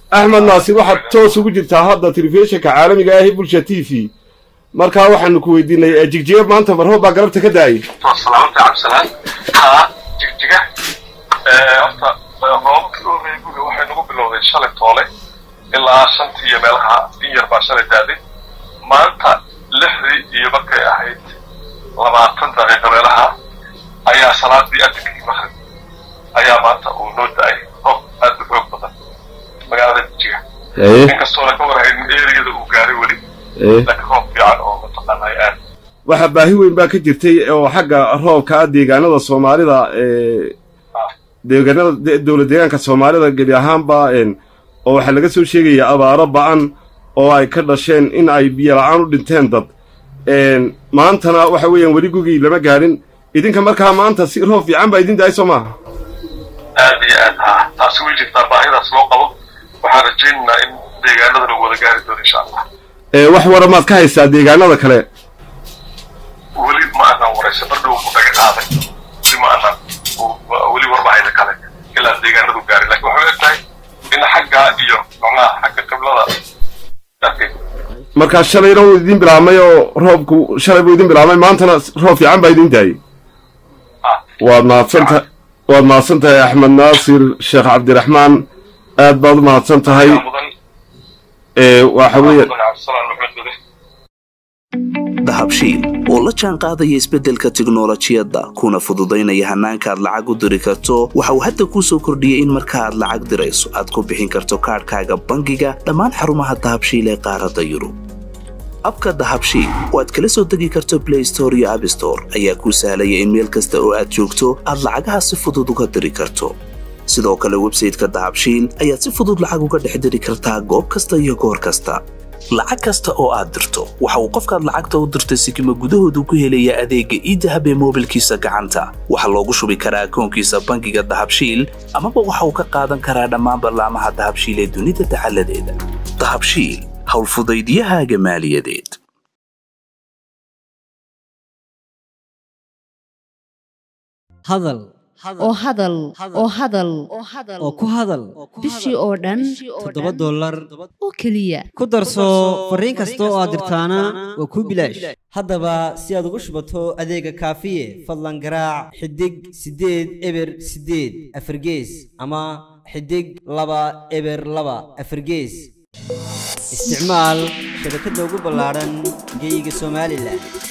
axmed naasir waxaad toos ugu jirtaa hadda telefishinka caalamiga ah ee bulsha t v markaa waxaanu ku weydiinay jigjiga maanta marhoob baa galabta ka daayay salaamta cabdisalaan haa jigjiga horta roobabkii u horreeyay guga waxay nagu bilowday shalay toole ilaa shantii iyo meelaha in yar baa shalay daaday maanta lixdii iyo markay ahayd labaatan daqiiqa meelaha ayaa salaadii adinkii maqrib ayaa maanta uu noo da-ay roob aad u xoog badan magaalada jigjiga inkastoona ka warhayn eriyada uu gaaray weli laakiin roob fiican oo mataqaanay aad waxaa baahi weyn baa ka jirtay oo xagga roobka ah deegaanada soomaalida deegaanada dowlad deegaanka soomaalida gebi ahaanba oo waxaa laga soo sheegaya abaaro ba-an oo ay ka dhasheen in ay biyo la-aan u dhinteen dad maantana waxa weeyaan weli gugii lama gaadhin idinka markaa maanta si roob fiican baa idin dahay soo maaha aad iyo aad haa taasi way jirtaa baahidaas loo qabo waxaan rajaynaynaa in deegaanada lagu wada gaari doono insha allah wax wara maad ka haysaa deegaanada kale weli ma aanan waraysa bardhow ku dhaga qaaday weli ma aanan weli warbahayda kale ilaa deegaanadu gaaray laakiin waxay og tahay in xaggaa iyo macnaha xagga qiblada markaa shalayna wuu idin bilaabmay oo roobku shalay buu idin bilaabmay maantana roob fiican baa idin daayay waad mahadsantahay waad mahadsan tahay axmed naasir sheekh cabdiraxmaan aad baad u mahadsan tahay waxa weeye dahabshiil oo la jaan qaadaya isbeddelka tiknolojiyadda kuna fududaynaya hannaanka aad lacag u diri karto waxa uu hadda kuu soo kordhiyey in marka aad lacag dirayso aad ku bixin karto kaadhkaaga bangiga dhammaan xarumaha dahabshiil ee qaaradda yurub abka dahabshiil oo aad kala soo degi karto blay store iyo abstore ayaa kuu sahlaya in meel kasta oo aad joogto aad lacagaha si fudud uga diri karto sidoo kale websayteka dahabshiil ayaad si fudud lacag uga dhex diri kartaa goob kasta iyo goor kasta lacag kasta oo aad dirto waxa uu qofkaad lacagta u dirtay sikima gudahoodu ku helayaa adeegga iidahab ee moobilkiisa gacanta waxaa loogu shubi karaa akoonkiisa bangiga dahabshiil amaba waxa uu ka qaadan karaa dhammaan ballaamaha dahabshiil ee dunida dacaladeeda dahabshiil howlfudaydiyahaaga maaliyadeed hadal oo hadal oo hadal oo ku hadal bishii oo dhan toddoba dollar oo keliya ku darso fariin kasta oo aad dirtaana waa kuu bilaash haddaba si aad ugu shubato adeega kaafiye fadlan garaac xidig siddeed eber siddeed afargees ama xidig laba eber laba afargees isticmaal shabakadda ugu ballaadhan geyga somalilan